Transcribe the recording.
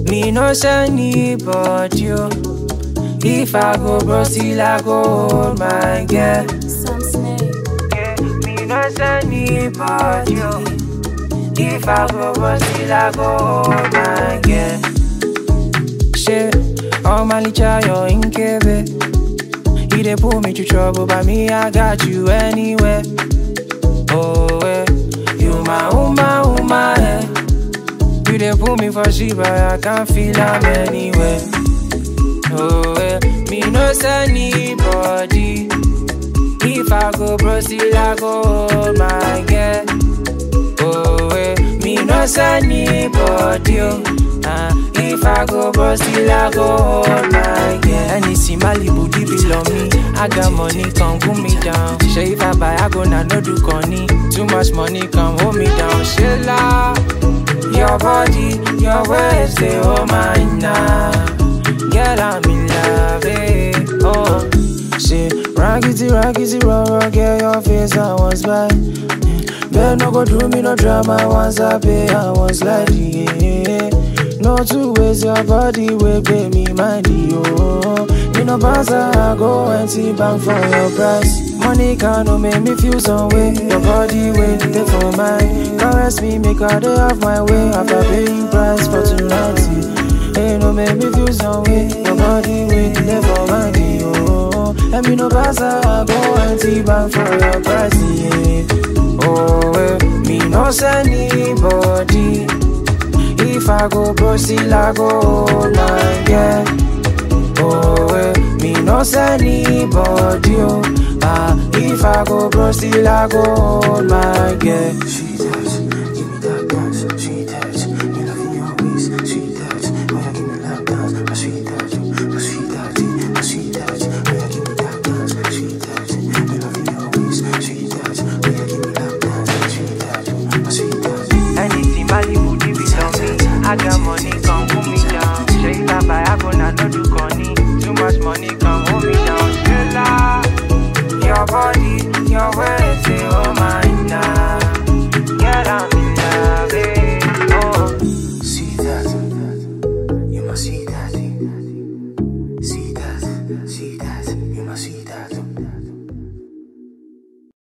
Me no send anybody, oh. If I go bro, still I go hold my girl. Some snake. Yeah, me no send anybody, oh. If I go bro, still I go hold my girl. Shit, all my licha, you're in Kebe. You dey pull me to trouble, but me, I got you anywhere. Oh, eh. You my uma, uma, eh. You dey pull me for shit, but I can't feel I'm anywhere. Oh, eh. Me no send anybody. If I go bro, still I go hold my girl. Oh, eh. Me no send anybody, oh. Ah, if I go bro, still I go hold my girl. Anything Malibu, deep below me. I got money, come cool me down. Say if I buy, I go now, no do conny. Too much money, come hold me down. Shilla, your body, your ways, they hold mine now. Girl, I'm in love, eh. Oh, say, raggedy, raggedy, raw, raw, girl, your face, I was by. Better no go do me no drama once I pay, I was like, yeah. No two ways, your body will pay me money, oh. Me no pass, I go and see bank for your price. Money can no make me feel some way. Your body wait there for mine. Caress me, make a day of my way after paying price for tonight. Hey, no make me feel some way. Your body wait there for mine, oh. And me no pass, I go and see bank for your price, yeah. Oh, eh, me no send anybody. If I go bro, still I go hold my girl. Oh, eh, me no send anybody. Oh, ah, if I go bro, still I go hold my girl.